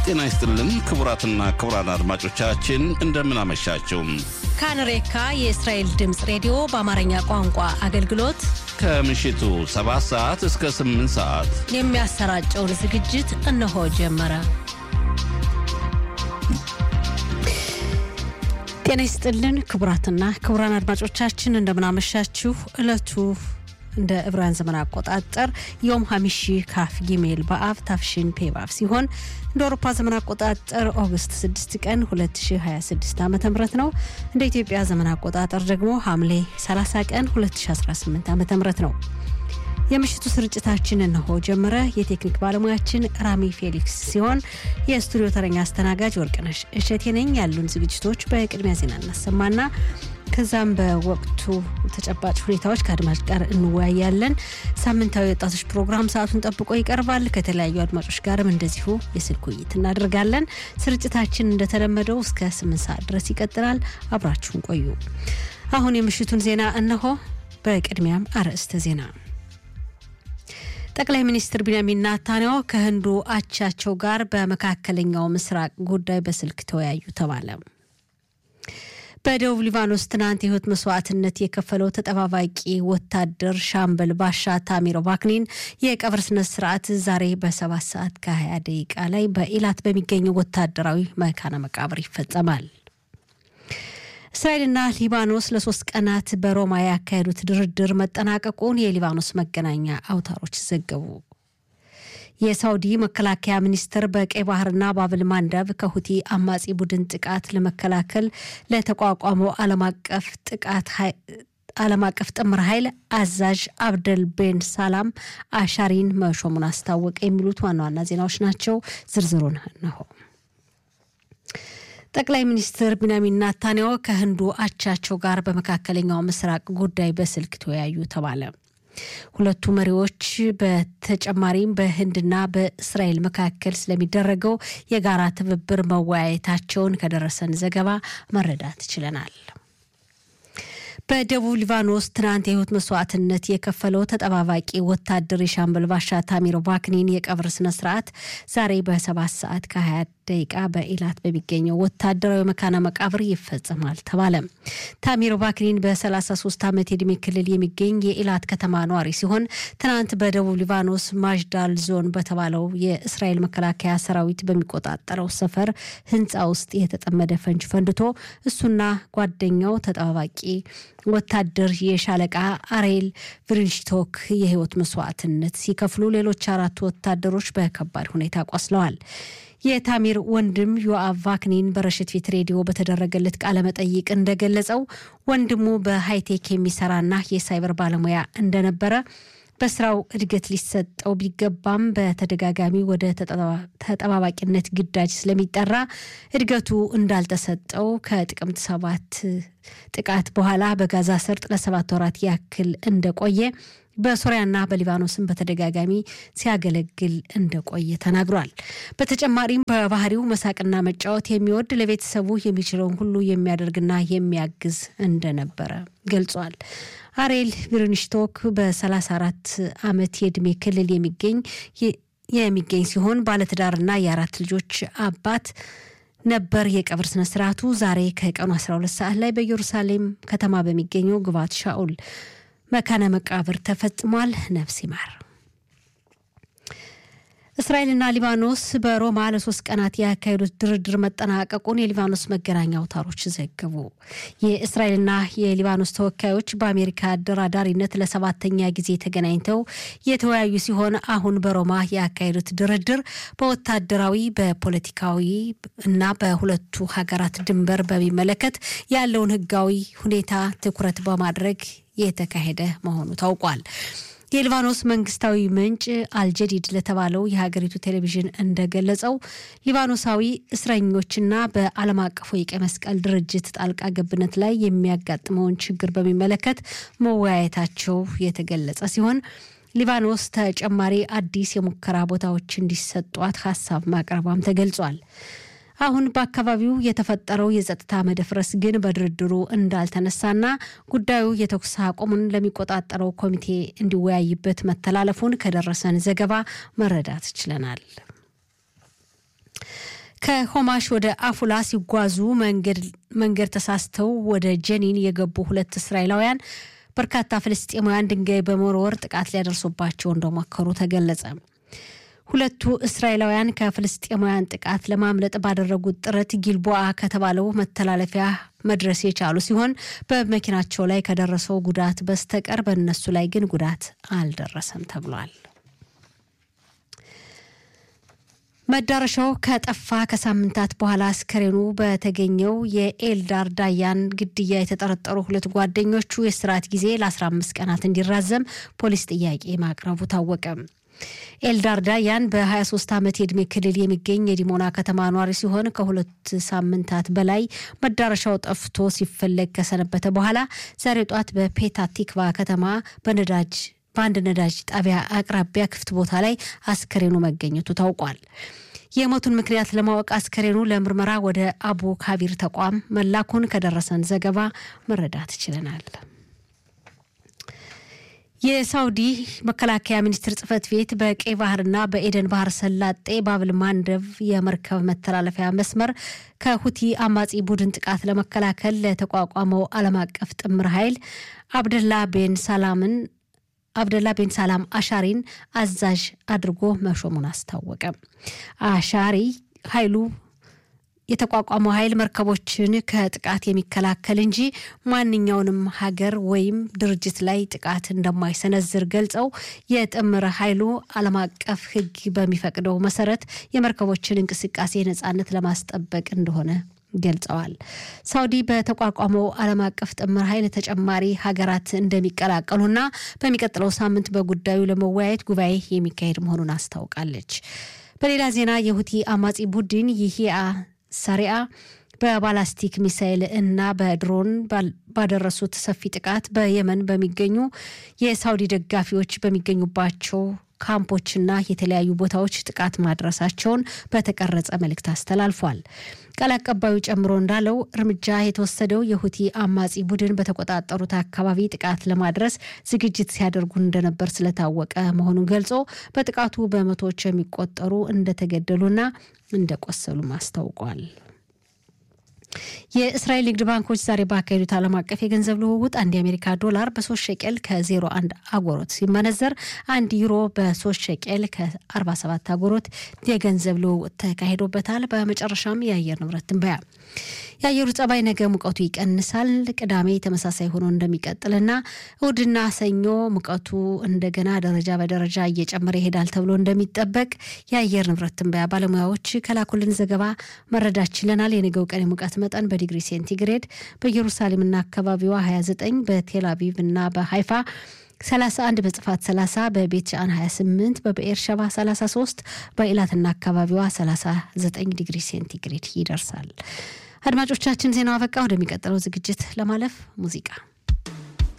ጤና ይስጥልን ክቡራትና ክቡራን አድማጮቻችን እንደምን አመሻችሁ። ካንሬካ የእስራኤል ድምፅ ሬዲዮ በአማርኛ ቋንቋ አገልግሎት ከምሽቱ 7 ሰዓት እስከ 8 ሰዓት የሚያሰራጨውን ዝግጅት እነሆ ጀመረ። ጤና ይስጥልን ክቡራትና ክቡራን አድማጮቻችን እንደምናመሻችሁ። ዕለቱ እንደ ዕብራውያን ዘመን አቆጣጠር ዮም ሀሚሺ ካፍ ጊሜል በአብ ታፍሽን ፔባብ ሲሆን እንደ አውሮፓ ዘመን አቆጣጠር ኦገስት 6 ቀን 2026 ዓ ም ነው። እንደ ኢትዮጵያ ዘመን አቆጣጠር ደግሞ ሐምሌ 30 ቀን 2018 ዓ ም ነው። የምሽቱ ስርጭታችን እነሆ ጀመረ። የቴክኒክ ባለሙያችን ራሚ ፌሊክስ ሲሆን የስቱዲዮ ተረኛ አስተናጋጅ ወርቅነሽ እሸቴ ነኝ። ያሉን ዝግጅቶች በቅድሚያ ዜና እናሰማና ከዛም በወቅቱ ተጨባጭ ሁኔታዎች ከአድማጭ ጋር እንወያያለን። ሳምንታዊ ወጣቶች ፕሮግራም ሰዓቱን ጠብቆ ይቀርባል። ከተለያዩ አድማጮች ጋርም እንደዚሁ የስልክ ውይይት እናደርጋለን። ስርጭታችን እንደተለመደው እስከ ስምንት ሰዓት ድረስ ይቀጥላል። አብራችሁን ቆዩ። አሁን የምሽቱን ዜና እነሆ። በቅድሚያም አርዕስተ ዜና ጠቅላይ ሚኒስትር ቢንያሚን ናታንያሁ ከህንዱ አቻቸው ጋር በመካከለኛው ምስራቅ ጉዳይ በስልክ ተወያዩ ተባለ። በደቡብ ሊባኖስ ትናንት የህይወት መስዋዕትነት የከፈለው ተጠባባቂ ወታደር ሻምበል ባሻ ታሚሮ ባክኒን የቀብር ስነ ስርዓት ዛሬ በሰባት ሰዓት ከ20 ደቂቃ ላይ በኢላት በሚገኘው ወታደራዊ መካነ መቃብር ይፈጸማል። እስራኤልና ሊባኖስ ለሶስት ቀናት በሮማ ያካሄዱት ድርድር መጠናቀቁን የሊባኖስ መገናኛ አውታሮች ዘገቡ። የሳውዲ መከላከያ ሚኒስትር በቀይ ባህርና ባብል ማንዳብ ከሁቲ አማጺ ቡድን ጥቃት ለመከላከል ለተቋቋመው ዓለም አቀፍ ጥቃት ዓለም አቀፍ ጥምር ኃይል አዛዥ አብደል ቤን ሳላም አሻሪን መሾሙን አስታወቀ። የሚሉት ዋና ዋና ዜናዎች ናቸው። ዝርዝሩን እነሆ። ጠቅላይ ሚኒስትር ቢንያሚን ናታንያሁ ከህንዱ አቻቸው ጋር በመካከለኛው ምስራቅ ጉዳይ በስልክ ተወያዩ ተባለ። ሁለቱ መሪዎች በተጨማሪም በህንድና በእስራኤል መካከል ስለሚደረገው የጋራ ትብብር መወያየታቸውን ከደረሰን ዘገባ መረዳት ችለናል። በደቡብ ሊባኖስ ትናንት የህይወት መስዋዕትነት የከፈለው ተጠባባቂ ወታደር የሻምበል ባሻ ታሚሮ ባክኒን የቀብር ስነስርዓት ዛሬ በሰባት ሰዓት ከ20 ደቂቃ በኢላት በሚገኘው ወታደራዊ መካነ መቃብር ይፈጸማል ተባለ። ታሚሮ ባክኒን በ33 ዓመት የዕድሜ ክልል የሚገኝ የኢላት ከተማ ነዋሪ ሲሆን ትናንት በደቡብ ሊባኖስ ማጅዳል ዞን በተባለው የእስራኤል መከላከያ ሰራዊት በሚቆጣጠረው ሰፈር ህንፃ ውስጥ የተጠመደ ፈንጅ ፈንድቶ እሱና ጓደኛው ተጠባባቂ ወታደር የሻለቃ አሬል ቭሪንሽቶክ የህይወት መስዋዕትነት ሲከፍሉ ሌሎች አራቱ ወታደሮች በከባድ ሁኔታ ቆስለዋል። የታሚር ወንድም ዮአቭ ቫክኒን በረሽት ፊት ሬዲዮ በተደረገለት ቃለ መጠይቅ እንደገለጸው ወንድሙ በሃይቴክ የሚሰራና የሳይበር ባለሙያ እንደነበረ በስራው እድገት ሊሰጠው ቢገባም በተደጋጋሚ ወደ ተጠባባቂነት ግዳጅ ስለሚጠራ እድገቱ እንዳልተሰጠው ከጥቅምት ሰባት ጥቃት በኋላ በጋዛ ሰርጥ ለሰባት ወራት ያክል እንደቆየ በሶሪያና በሊባኖስም በተደጋጋሚ ሲያገለግል እንደቆየ ተናግሯል። በተጨማሪም በባህሪው መሳቅና መጫወት የሚወድ ለቤተሰቡ የሚችለውን ሁሉ የሚያደርግና የሚያግዝ እንደነበረ ገልጿል። አሬል ቪርንሽቶክ በ34 ዓመት የዕድሜ ክልል የሚገኝ የሚገኝ ሲሆን ባለትዳርና የአራት ልጆች አባት ነበር። የቀብር ስነ ስርዓቱ ዛሬ ከቀኑ 12 ሰዓት ላይ በኢየሩሳሌም ከተማ በሚገኘው ግባት ሻኡል መካነ መቃብር ተፈጽሟል። ነፍስ ይማር። እስራኤልና ሊባኖስ በሮማ ለሶስት ቀናት ያካሄዱት ድርድር መጠናቀቁን የሊባኖስ መገናኛ አውታሮች ዘገቡ። የእስራኤልና የሊባኖስ ተወካዮች በአሜሪካ አደራዳሪነት ለሰባተኛ ጊዜ ተገናኝተው የተወያዩ ሲሆን አሁን በሮማ ያካሄዱት ድርድር በወታደራዊ በፖለቲካዊ እና በሁለቱ ሀገራት ድንበር በሚመለከት ያለውን ሕጋዊ ሁኔታ ትኩረት በማድረግ የተካሄደ መሆኑ ታውቋል። የሊባኖስ መንግስታዊ ምንጭ አልጀዲድ ለተባለው የሀገሪቱ ቴሌቪዥን እንደገለጸው ሊባኖሳዊ እስረኞችና በዓለም አቀፉ የቀይ መስቀል ድርጅት ጣልቃ ገብነት ላይ የሚያጋጥመውን ችግር በሚመለከት መወያየታቸው የተገለጸ ሲሆን ሊባኖስ ተጨማሪ አዲስ የሙከራ ቦታዎች እንዲሰጧት ሀሳብ ማቅረቧም ተገልጿል። አሁን በአካባቢው የተፈጠረው የጸጥታ መደፍረስ ግን በድርድሩ እንዳልተነሳና ጉዳዩ የተኩስ አቁሙን ለሚቆጣጠረው ኮሚቴ እንዲወያይበት መተላለፉን ከደረሰን ዘገባ መረዳት ችለናል። ከሆማሽ ወደ አፉላ ሲጓዙ መንገድ ተሳስተው ወደ ጀኒን የገቡ ሁለት እስራኤላውያን በርካታ ፍልስጤማውያን ድንጋይ በመወርወር ጥቃት ሊያደርሱባቸው እንደሞከሩ ተገለጸ። ሁለቱ እስራኤላውያን ከፍልስጤማውያን ጥቃት ለማምለጥ ባደረጉት ጥረት ጊልቦአ ከተባለው መተላለፊያ መድረስ የቻሉ ሲሆን በመኪናቸው ላይ ከደረሰው ጉዳት በስተቀር በእነሱ ላይ ግን ጉዳት አልደረሰም ተብሏል። መዳረሻው ከጠፋ ከሳምንታት በኋላ አስከሬኑ በተገኘው የኤልዳር ዳያን ግድያ የተጠረጠሩ ሁለት ጓደኞቹ የስርዓት ጊዜ ለ15 ቀናት እንዲራዘም ፖሊስ ጥያቄ ማቅረቡ ታወቀ። ኤልዳር ዳያን በ23 ዓመት የዕድሜ ክልል የሚገኝ የዲሞና ከተማ ኗሪ ሲሆን ከሁለት ሳምንታት በላይ መዳረሻው ጠፍቶ ሲፈለግ ከሰነበተ በኋላ ዛሬ ጧት በፔታ ቲክቫ ከተማ በነዳጅ በአንድ ነዳጅ ጣቢያ አቅራቢያ ክፍት ቦታ ላይ አስከሬኑ መገኘቱ ታውቋል። የሞቱን ምክንያት ለማወቅ አስከሬኑ ለምርመራ ወደ አቡ ካቢር ተቋም መላኩን ከደረሰን ዘገባ መረዳት ችለናል። የሳውዲ መከላከያ ሚኒስቴር ጽህፈት ቤት በቀይ ባህርና በኤደን ባህር ሰላጤ ባብል ማንደብ የመርከብ መተላለፊያ መስመር ከሁቲ አማጺ ቡድን ጥቃት ለመከላከል ለተቋቋመው ዓለም አቀፍ ጥምር ኃይል አብደላ ቤን ሳላምን አብደላ ቤን ሳላም አሻሪን አዛዥ አድርጎ መሾሙን አስታወቀ። አሻሪ ኃይሉ የተቋቋመው ኃይል መርከቦችን ከጥቃት የሚከላከል እንጂ ማንኛውንም ሀገር ወይም ድርጅት ላይ ጥቃት እንደማይሰነዝር ገልጸው የጥምር ኃይሉ ዓለም አቀፍ ሕግ በሚፈቅደው መሰረት የመርከቦችን እንቅስቃሴ ነጻነት ለማስጠበቅ እንደሆነ ገልጸዋል። ሳውዲ በተቋቋመው ዓለም አቀፍ ጥምር ኃይል ተጨማሪ ሀገራት እንደሚቀላቀሉና በሚቀጥለው ሳምንት በጉዳዩ ለመወያየት ጉባኤ የሚካሄድ መሆኑን አስታውቃለች። በሌላ ዜና የሁቲ አማጺ ቡድን ይሂያ ሰሪያ በባላስቲክ ሚሳይል እና በድሮን ባደረሱት ሰፊ ጥቃት በየመን በሚገኙ የሳውዲ ደጋፊዎች በሚገኙባቸው ካምፖችና የተለያዩ ቦታዎች ጥቃት ማድረሳቸውን በተቀረጸ መልእክት አስተላልፏል። ቃል አቀባዩ ጨምሮ እንዳለው እርምጃ የተወሰደው የሁቲ አማጺ ቡድን በተቆጣጠሩት አካባቢ ጥቃት ለማድረስ ዝግጅት ሲያደርጉ እንደነበር ስለታወቀ መሆኑን ገልጾ በጥቃቱ በመቶዎች የሚቆጠሩ እንደተገደሉና እንደቆሰሉም አስታውቋል። የእስራኤል ንግድ ባንኮች ዛሬ ባካሄዱት ዓለም አቀፍ የገንዘብ ልውውጥ አንድ የአሜሪካ ዶላር በሶስት ሸቄል ከዜሮ አንድ አጎሮት ሲመነዘር አንድ ዩሮ በሶስት ሸቄል ከ47 አጎሮት የገንዘብ ልውውጥ ተካሂዶበታል። በመጨረሻም የአየር ንብረት ትንበያ የአየሩ ጸባይ ነገ ሙቀቱ ይቀንሳል። ቅዳሜ ተመሳሳይ ሆኖ እንደሚቀጥልና እሁድና ሰኞ ሙቀቱ እንደገና ደረጃ በደረጃ እየጨመረ ይሄዳል ተብሎ እንደሚጠበቅ የአየር ንብረት ትንበያ ባለሙያዎች ከላኩልን ዘገባ መረዳት ችለናል። የነገው ቀን የሙቀት መጠን በዲግሪ ሴንቲግሬድ በኢየሩሳሌምና አካባቢዋ 29 በቴል አቪቭ እና በሃይፋ 31 በጽፋት 30 በቤት ሻን 28 በብኤር ሸባ 33 በኢላትና አካባቢዋ 39 ዲግሪ ሴንቲግሬድ ይደርሳል። አድማጮቻችን ዜናው አበቃ። ወደሚቀጥለው ዝግጅት ለማለፍ ሙዚቃ